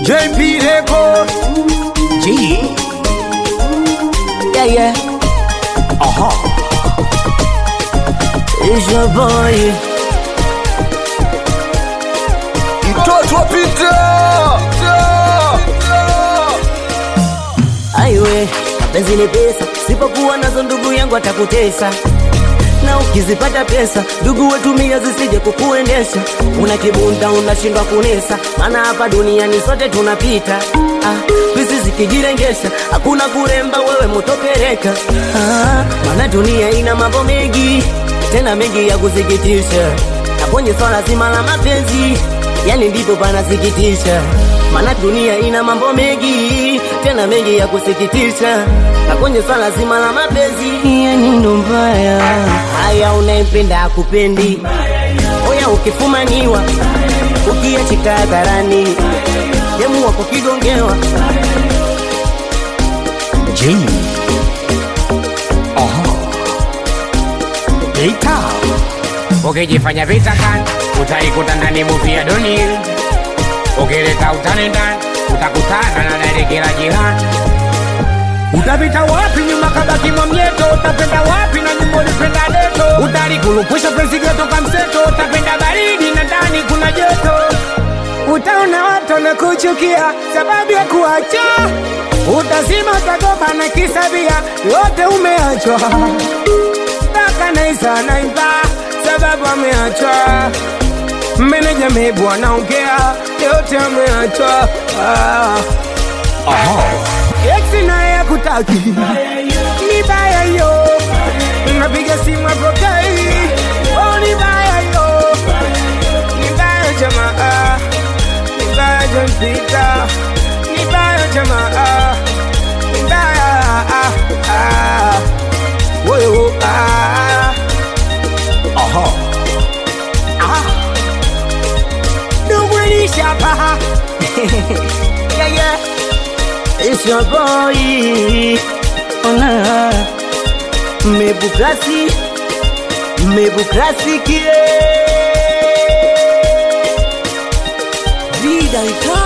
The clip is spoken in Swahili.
JP Record. G. Yeah, yeah. Aha. It's your boy. Mtoto wa Peter. Aiwe, mapenzi ni pesa, sipokuwa nazo ndugu yangu atakutesa na ukizipata pesa ndugu wetumia zisije kukuendesha. Una kibunda unashindwa kunesa, maana hapa duniani sote tunapita. Ah, pisi zikijirengesha hakuna kuremba, wewe motopereka. Ah, maana dunia ina mambo mengi tena mengi ya kusikitisha, na kwenye swala zima la mapenzi yani ndipo panasikitisha, maana dunia ina mambo mengi tena mengi ya kusikitisha, na kwenye swala zima la mapenzi yani ndo mbaya. Haya, unaempenda akupendi, oya ukifumaniwa, ukiachika hadharani, demu wako kigongewa, G. Aha. Peter. ukijifanya vitakan utaikuta ndani muvi ya dunia ukileta utani ndani utakutana na darekela jirani utapita wapi nyuma kabaki mwamyeto utapenda wapi na nyumba ulipenda deto utalikulupwisha penzi geto kamseto utapenda baridi na ndani kuna joto utaona watu na kuchukia sababu ya kuacha utazima utagoba na kisabia yote umeachwa mpaka naisa naimba sababu ameachwa meneja mebu anaongea yote ameachwa ah. Aha. Eksi naye akutaki ni baya yo, napiga simu apokei, oh ni baya yo, ni baya jamaa, ni baya jampita, ni baya jamaa, ni baya ah, ah, woyo ah, Aha. dumwilisha paha yeah, yeah. It's your boy. Ona. Mebu klasi, mebu klasi kie. Vida ika.